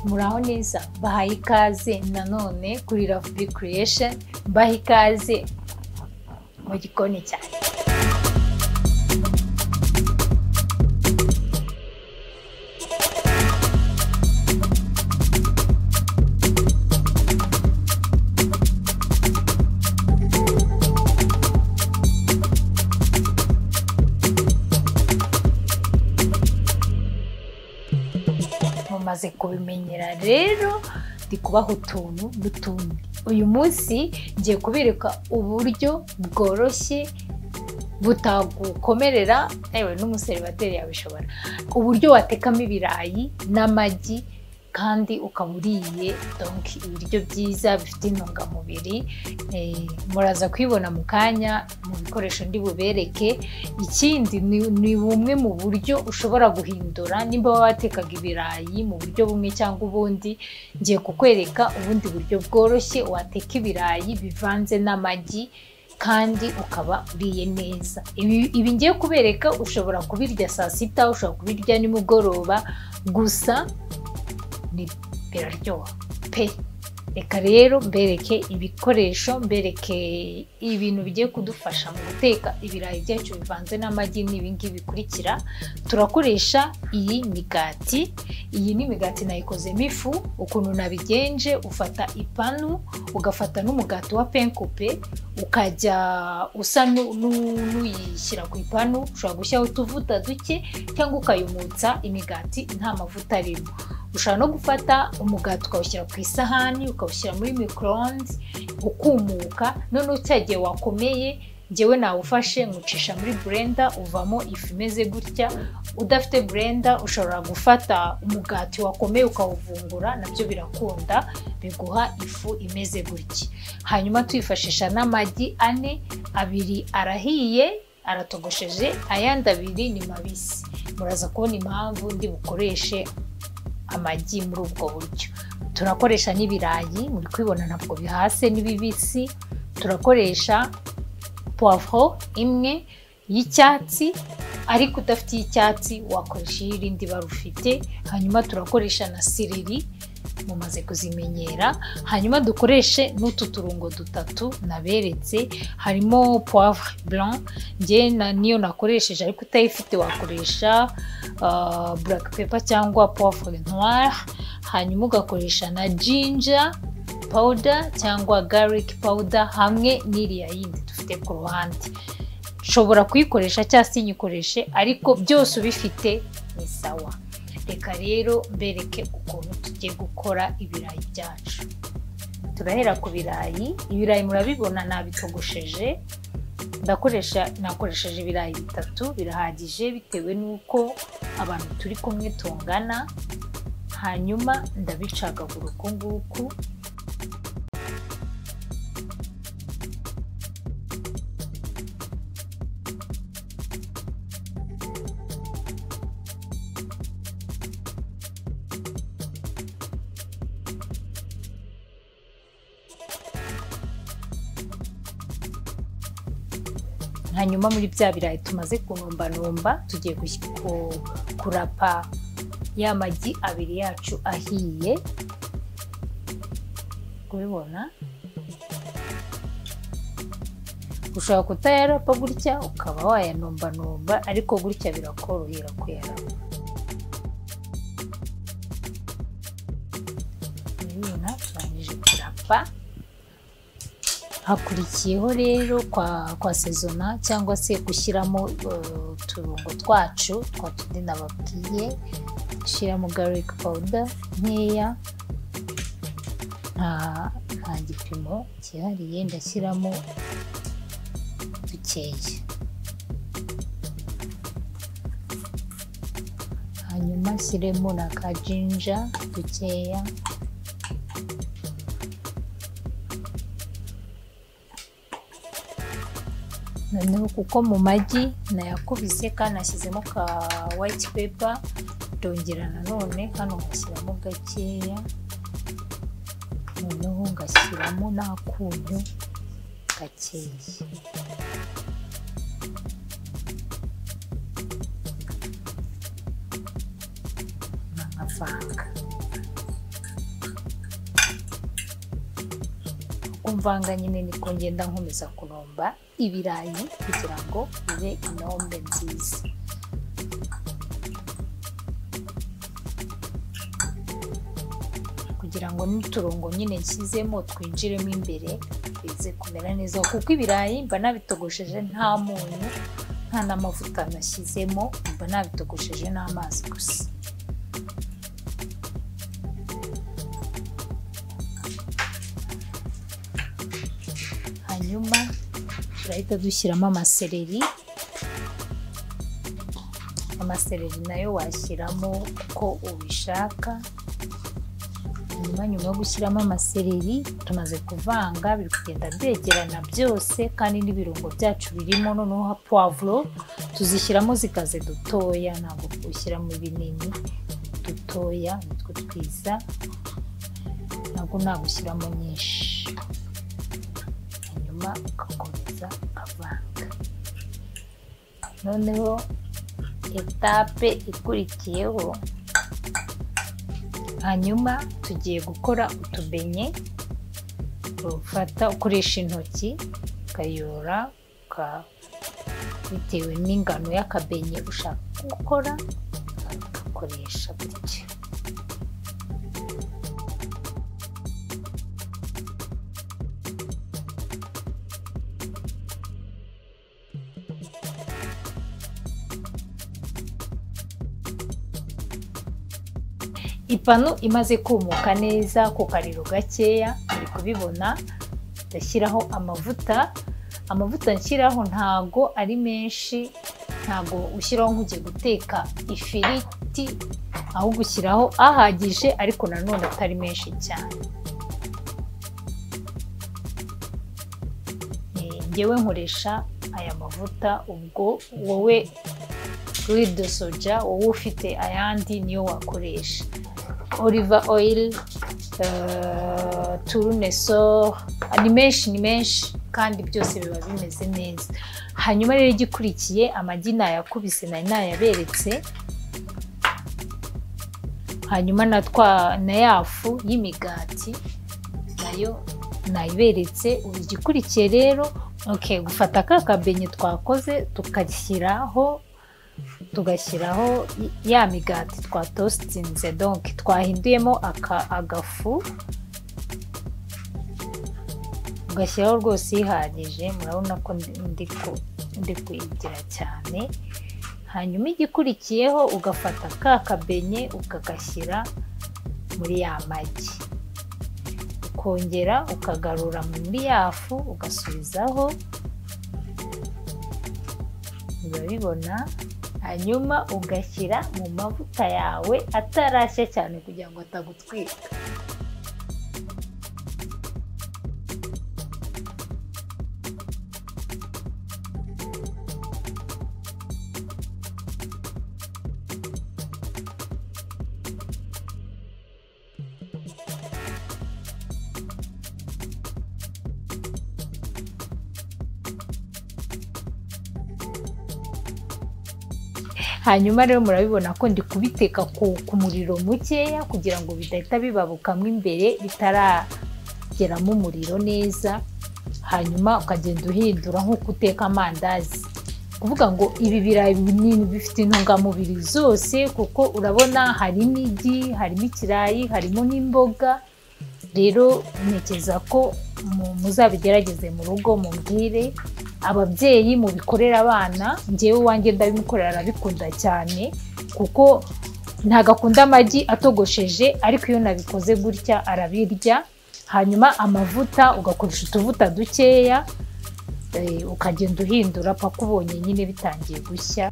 muraho neza bahaye ikaze nanone kuri ravubi creation baha ikaze mu gikoni cyane mumaze kubimenyera rero ndi kubaha utuntu n'utundi uyu munsi ngiye kubereka uburyo bworoshye butagukomerera yewe n'umuseribateri yabishobora uburyo watekamo ibirayi n'amagi kandi ukaba uriye donki ibiryo byiza bifite intungamubiri Eh, muraza kubibona mu kanya mu bikoresho ndi bubereke ikindi ni ni bumwe mu buryo ushobora guhindura nimba waba watekaga ibirayi mu buryo bumwe cyangwa ubundi ngiye kukwereka ubundi buryo bworoshye wateka ibirayi bivanze n'amagi kandi ukaba uriye neza ibi ibi ngiye kubereka ushobora kubirya saa sita ushobora kubirya nimugoroba gusa ni biraryoha pe reka rero mbereke ibikoresho mbereke ibintu bigiye kudufasha mu guteka ibirayi byacu bivanze n'amagi ni ibingibi bikurikira turakoresha iyi migati iyi ni imigati nayikozemo ifu ukuntu nabigenje ufata ipanu ugafata n'umugati wa penkupe ukajya usa nu- nu- n'uyishyira ku ipanu ushobora gushyiraho utuvuta duke cyangwa ukayumutsa imigati nta mavuta arimo ushobora no gufata umugati ukawushyira ku isahani ukawushyira muri microonde ukumuka noneho cya gihe wakomeye ngewe nawufashe nywucisha muri blender uvamo ifu imeze gutya udafite blender ushobora gufata umugati wakomeye ukawuvungura nabyo birakunda biguha ifu imeze gutya hanyuma twifashisha n'amagi ane abiri arahiye aratogosheje ayandi abiri ni mabisi muraza kubona impamvu ndi bukoreshe amagi muri ubwo buryo turakoresha n'ibirayi muri kubibona ntabwo bihase n'ibibisi turakoresha puwavuro imwe y'icyatsi ariko udafite iy'icyatsi wakoresha iy'irindi bara ufite hanyuma turakoresha na sireri mumaze kuzimenyera hanyuma dukoreshe n'utu turungo dutatu naberetse harimo poivre blanc njye na- niyo nakoresheje ariko utayifite wakoresha ah, black pepper cyangwa poivre noire hanyuma ugakoresha na ginger powder cyangwa garlic powder hamwe n'iriya yindi dufite ku ruhande nshobora kuyikoresha cyangwa se nyikoreshe ariko byose ubifite ni sawa reka rero mbereke ukuntu tugiye gukora ibirayi byacu turahera ku birayi ibirayi murabibona nabitogosheje ndakoresha nakoresheje ibirayi bitatu birahagije bitewe n'uko abantu turi kumwe tungana hanyuma ndabicagagura uku nguku hanyuma muri bya birayi tumaze kunombanomba tugiye gush- ku- kurapa ya magi abiri yacu ahiye kubibona ushobora kutayarapa gutya ukaba wayanombanomba ariko gutya birakorohera kuyarapa murabibona turangije kurapa hakurikiyeho rero kwa kwa sezona cyangwa se gushyiramo eh, uturungo twacu twa tundi nababwiye gushyiramo garlic powder nkeya nta nta gipimo cyihariye ndashyiramo dukeya hanyuma nshyiremo na ka jinja dukeya noneho kuko mu magi nayakubise kandi nashyizemo ka white paper ndongera nanone hano ngashyiramo gakeya noneho ngashyiramo n'akunyu gakeya nkavanga umvanga nyine niko ngenda nkomeza kuromba ibirayi kugira ngo bibe inombe nziza kugira ngo n'uturongo nyine nshyizemo twinjiremo imbere bize kumera neza kuko ibirayi mba nabitogosheje nta munyu nta n'amavuta nashyizemo mba nabitogosheje n'amazi gusa hanyuma turahita dushyiramo amasereri amasereri nayo washyiramo uko ubishaka hanyuma nyuma yo gushyiramo amasereri tumaze kuvanga biri kugenda byegerana byose kandi n'ibirungo byacu birimo noneho ha puwavuro tuzishyiramo zikaze dutoya ntabwo gushyiramo ibinini dutoya nitwo twiza ntabwo nagushyiramo nyinshi hanyuma ugakomeza ukavanga noneho etape ikurikiyeho hanyuma tugiye gukora utubenye ufata ukoresha intoki ukayora uka- bitewe n'ingano y'akabenye ushaka gukora ugakoresha gutya ipanu imaze kumuka neza ku kariro gakeya uri kubibona ndashyiraho amavuta amavuta nshyiraho ntago ari menshi ntago ushyiraho nk'ugiye guteka ifiriti ahubwo ushyiraho ahagije ariko nanone atari menshi cyane Eh, ngewe nkoresha aya mavuta ubwo wowe de soja wowe ufite ayandi niyo wakoresha oliva oyiri turuneso ni menshi ni menshi kandi byose biba bimeze neza hanyuma rero igikurikiye amagi nayakubise nari nayaberetse hanyuma na twa na ya fu y'imigati nayo nayiberetse ubu igikurikiye rero okay, gufata ka kabenye twakoze tugashyiraho tugashyiraho i- ya migati twatositinze donke twahinduyemo aka- agafu ugashyiraho rwose ihagije murabona ko ndi- ndi ku- ndi kuyigira cyane hanyuma igikurikiyeho ugafata ka kabenye ukagashyira muri ya magi ukongera ukagarura muri ya fu ugasubizaho urabibona hanyuma ugashyira mu mavuta yawe atarashya cyane kugira ngo atagutwika hanyuma rero murabibona ko ndi kubiteka ku, ku muriro mukeya kugira ngo bidahita bibabukamo imbere bitarageramo umuriro neza hanyuma ukagenda uhindura nk'uko uteka amandazi kuvuga ngo ibi birayi binini bifite intungamubiri zose kuko urabona harimo igi harimo ikirayi harimo n'imboga rero ntekereza ko mu- muzabigerageze mu rugo mubwire ababyeyi mubikorera abana ngewe wanjye ndabimukorera arabikunda cyane kuko ntabwo akunda amagi atogosheje ariko iyo nabikoze gutya arabirya hanyuma amavuta ugakoresha utuvuta dukeya eh, ukagenda uhindura paka ubonye nyine bitangiye gushya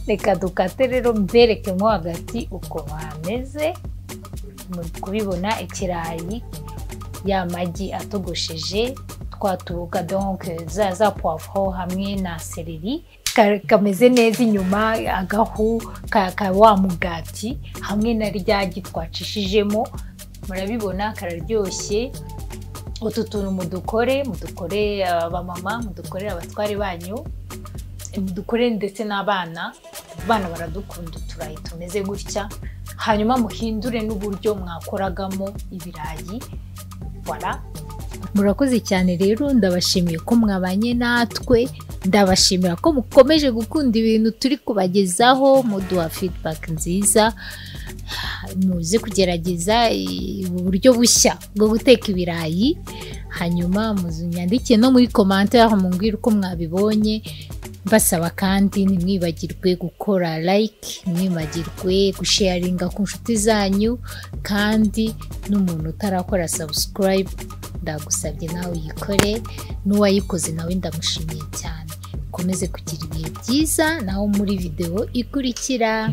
reka dukate rero mberekemo hagati uko hameze muri kubibona ikirayi ya magi atogosheje twa tubuka donke za za puwavuro hamwe na sereri ka- kameze neza inyuma agahu ka ka wa mugati hamwe na rya gi twacishijemo murabibona kararyoshye utu tuntu mudukore mudukore abamama mudukorere abatware banyu mudukore ndetse n'abana abana baradukunda uturayi tumeze gutya hanyuma muhindure n'uburyo mwakoragamo ibirayi wara murakoze cyane rero ndabashimiye ko mwabanye natwe ndabashimira ko mukomeje gukunda ibintu turi kubagezaho muduha feedback nziza muze kugerageza i- uburyo bushya bwo guteka ibirayi hanyuma munyandike no muri commentaire mumbwire uko mwabibonye mbasaba kandi ntimwibagirwe gukora like ntimwibagirwe gusharinga ku nshuti zanyu kandi n'umuntu utarakora subscribe ndagusabye nawe uyikore n'uwayikoze nawe ndamushimiye cyane ukomeze kugira ibihe byiza naho muri videwo ikurikira